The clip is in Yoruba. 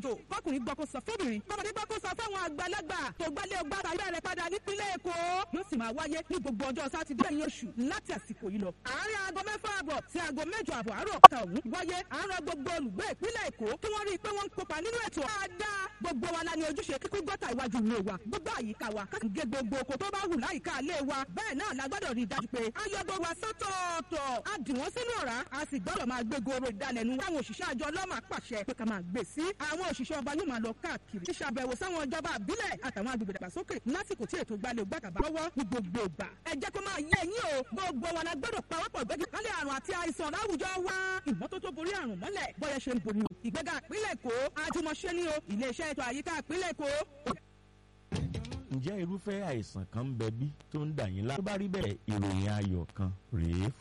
ètò bọ́kùnrin gbọ́ kó sọ fóbìnrin bọ́mọdé gbọ́ kó sọ fáwọn àgbàlagbà tó gbálé ọgbà tàbí ẹ̀rẹ̀ padà nípínlẹ̀ èkó yóò sì máa wáyé ní gbogbo ọjọ́ sátidé ẹ̀yìn oṣù láti àsìkò yìí lọ. àárín aago mẹ́fà àbọ̀ sí aago mẹ́jọ àbọ̀ àárọ̀ ta òun wáyé àárọ̀ gbogbo olùgbé ìpínlẹ̀ èkó kí wọ́n rí i pé wọ́n ń kópa nínú ètò dáadáa gbogbo wa la ní ojúṣe kíkún gọ́tà iwájú ilé wa gbogbo àyíká wa ká gé gbogbo oko tó bá hù láyìíká ilé wa bẹ́ẹ̀ náà la gbọ́dọ̀ rí i dájú pé a yọ gbogbo wa sọ́tọ̀ọ̀tọ̀ a dì wọ́n sínú ọ̀rá a sì gbọ́dọ̀ máa gbé goro ìdálẹ́nu àwọn òṣìṣẹ́ àjọ ọlọ́mà pàṣẹ pé ká máa gbé sí àwọn òṣìṣẹ́ ọba yóò máa lọ káàkiri ṣíṣe àbẹ̀wò sáwọn ìjọba àbílẹ̀ àtàwọn agbègbè dàgbàsókè lásìkò tí ètò gbalẹ̀ ògbàkàbà lọ́wọ́ ní gbogbo ìgbà ẹ jẹ́ kó máa yé yín o gbogbo wa la gbọ́dọ̀ pawọ́pọ̀ gbẹ́gẹ́ kálẹ̀ àrùn àti àìsàn láwùjọ wa ìmọ́tótó borí àrùn mọ́lẹ̀ bọ́yẹ ṣe ń borí o ìgbéga ìpínlẹ̀ èkó àjùmọ̀ṣe ni o iléeṣẹ́ ètò àyíká ìpínlẹ̀ èkó ǹjẹ́ irúfẹ́ àìsàn kan ń bẹ bí tó ń dà yín lá. tó bá rí bẹ́ẹ̀ ìròyìn ayọ̀ kan rèé